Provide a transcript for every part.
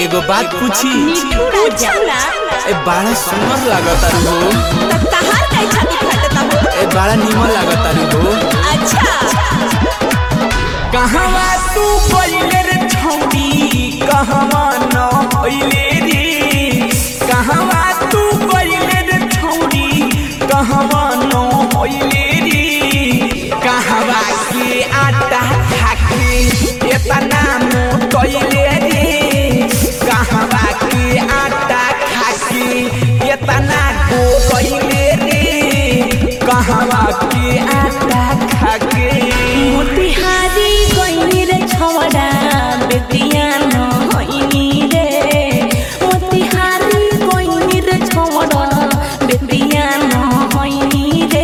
एगो बात पूछी मिठू राजा ए बड़ा सुंदर लागता हो तब तहार काहे छाती फटता हो ए बड़ा निमन लागता हो अच्छा कहवा तू पहिले रे छौड़ी कहवा न पहिले रे कहवा तू पहिले रे छौड़ी कहवा न पहिले रे कहवा के आटा खाके एतना मोटैले रे कहवा के आटा खाके एतना गोगैले रे कहवा के आटा खाके मोतिहारी गइनी रे छवड़ा बेटिया न होइनी रे मोतिहारी गइनी रे छवड़ा बेटिया न होइनी रे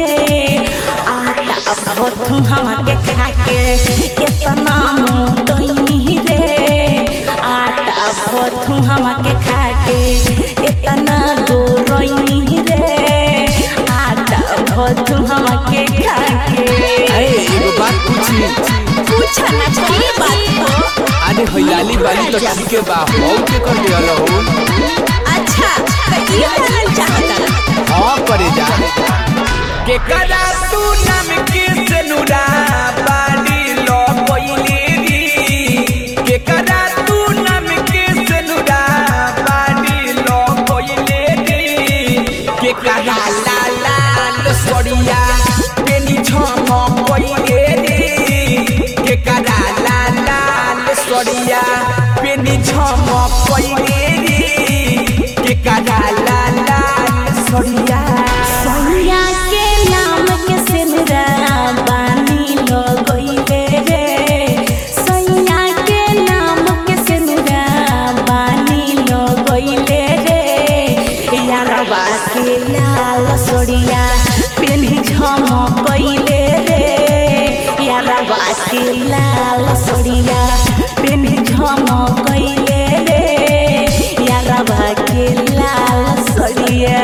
आटा भथु हमके खाके केतना मोटइनी रे आटा भथु हमके खाके केतना गोरइनी रे आटा भथु हमके खाके अरे एगो बात पूछी पूछा ना की बात हो अरे हरियाली वाली तो ठीक है बा हो के कर दिया हो अच्छा तो ये जानल चाहता हाँ करे जा के कदा तू नाम के सनुरा बाड़ी लो कोइले री के कदा तू नाम के सनुरा बाड़ी लो कोइले री के कदा ला ला सोड़िया पेनी छम कोइले री के कदा ला ला सोड़िया पेनी छम कोइले री के कदा ला ला सोड़िया सोनिया के नाम के सिमरा बानी लो गइले रे सोनिया के नाम के सिमरा बानी लो गइले रे यारवा के लाल सोड़िया पेन्ही झम गइले रे यारवा के लाल सोड़िया पेन्ही झम गइले रे यारवा के लाल सोड़िया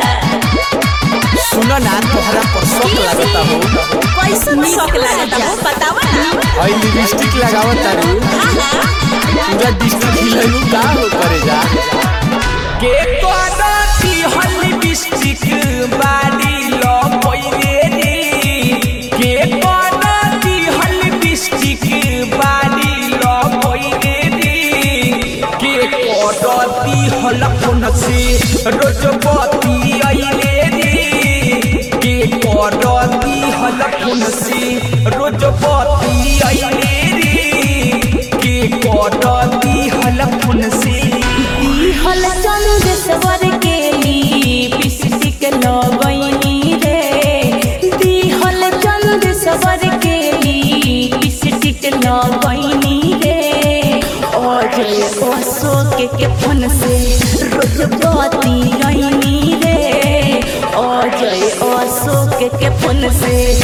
सुनो ना तोहरा पर शौक लागता हो कैसन शौक लागता हो बतावा ना हई लिपस्टिक लगावत तारू पूरा डिस्ट्रिक्ट हिलनु का हो करे जा के तोरा ती हल लिपस्टिक बाड़ी लो पहिले रे के तोरा ती हल लिपस्टिक बाड़ी लो पहिले रे के तोरा ती हल फोन से रोज बती आइले रे के करती हल फोन से रोज बती आइले रे के करती हल फोन से हल चंदेश्वर के लिपस्टिक लगैनी रे दिहल चंदेश्वर के लिपस्टिक लगैनी रे अजय अशोक के फोन से रोज बती रही रे अजय अशोक के फोन से